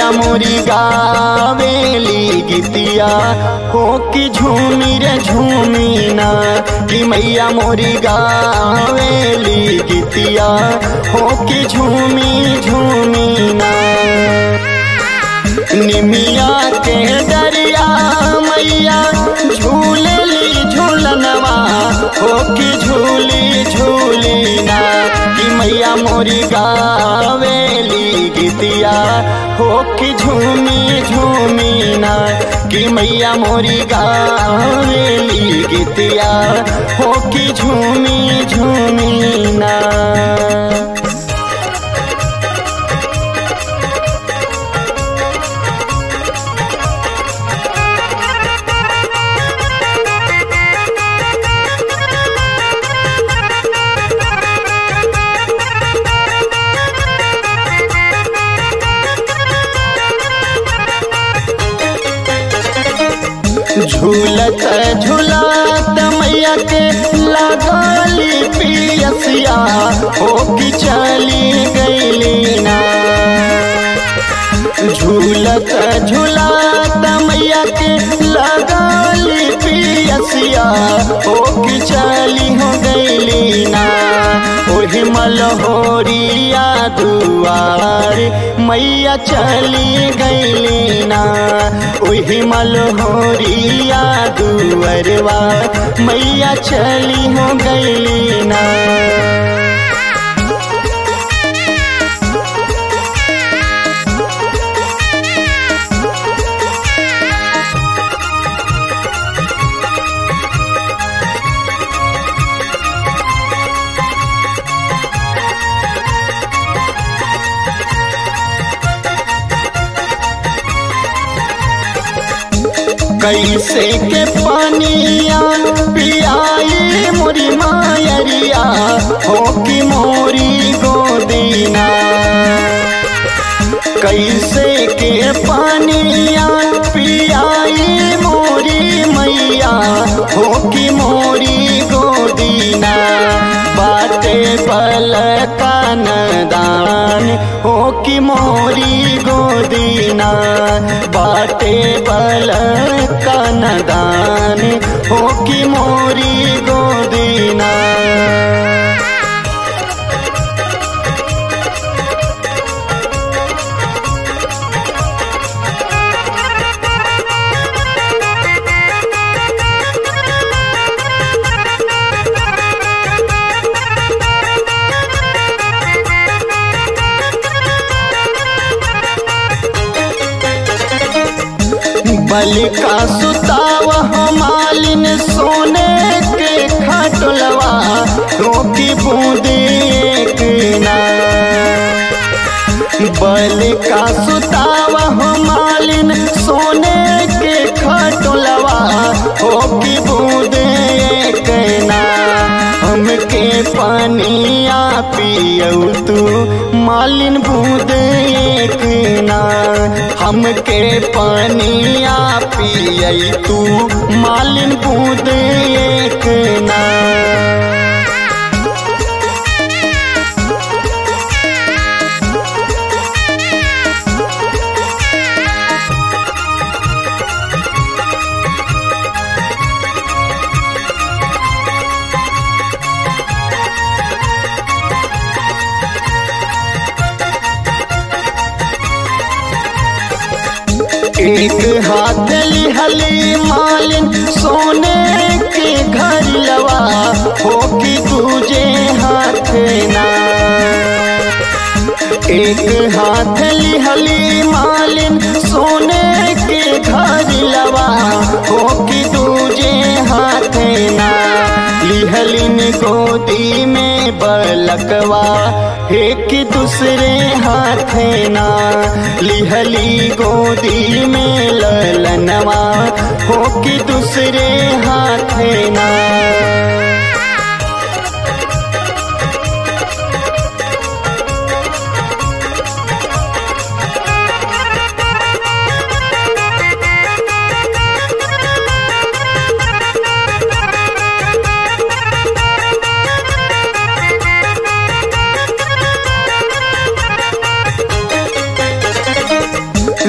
मैया मोरी गावेली गीतिया हो कि झूमी रे झूमी ना कि मैया मोरी गावेली गीतिया हो कि झूमी झूमी ना निमिया के दरिया मैया झूलली झूलनवा हो कि झूली झूली ना कि मैया मोरी गावेली गीतिया हो कि झूमी झूमी ना कि मैया मोरी गावेली गीतिया हो कि झूमी झूमी ना झूलत झूलत मैया के लगाली पियसिया हो कि चली गईली ना झूलत झूलत मैया के लगाली पियसिया हो कि चली हो गईली ना ओही मलहोरिया दुआर मैया चली गईली ना ओही मलहोरिया दुअरवा मैया चली हो गईली ना कैसे के पानिया पियाई मोरी मायरिया हो कि मोरी गोदीना कैसे के पानिया पियाई मोरी मैया हो कि मोरी गोदीना बाटे पल कान दान हो कि मोरी गोदीना बाटे पल कान दान हो कि मोरी गोदीना बल का सुताव मालिन सोने के खटलवा रोकी बूंदे एक ना बल का सुताव मालिन सोने के खटलवा हो की बूंदे एक ना हमके पानिया पियऊ तू मालिन बूंद एक ना हमके पानिया पियई तू मालिन बूंद एक ना एक हाथ लिहली मालिन सोने के घर लवा हो कि दूजे हाथ ना एक हाथ लिहली मालिन सोने के घर लवा हो कि दूजे हाथ ना लिहलिन गोदी में बलकवा एक दूसरे हाथ ना लिहली गोदी में ललनवा हो कि दूसरे हाथ ना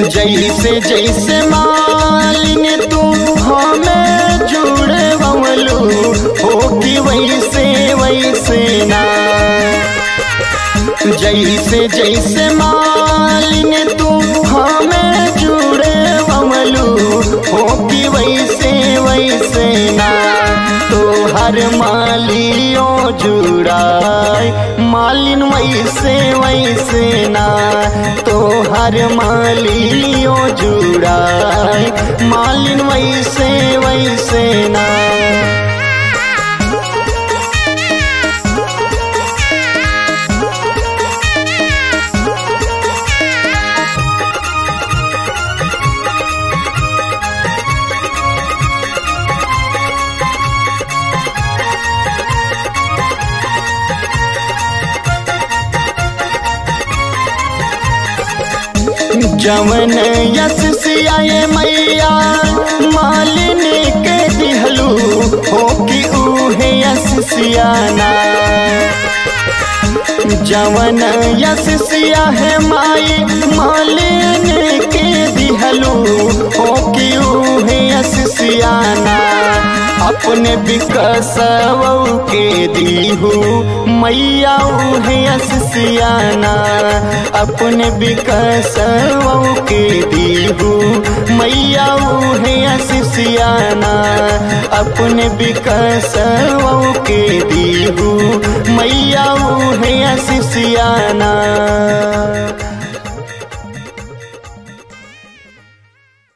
जैसे जैसे मालिन तू हमें जुड़े बमलू हो कि वैसे वैसे ना जैसे जैसे मालिन तू हमें जुड़े बमलू हो कि वैसे वैसे ना तो हर मालियों जुड़ाए मालिन वैसे वैसे ना तो हर मालियों जुड़ाए मालिन वैसे वैसे ना जवन यस सियाए मैया मालिन के दिहलू हो कि उहे यस सियाना जवन यस सिया है माई मालिन के दिहलू हो कि उहे यस सियाना अपने विकसव के दीहू मैया उहे सियाना अपने विकसव के दीहू मैया उहे सियाना अपने विकसव के दीहू मैया उहे सियाना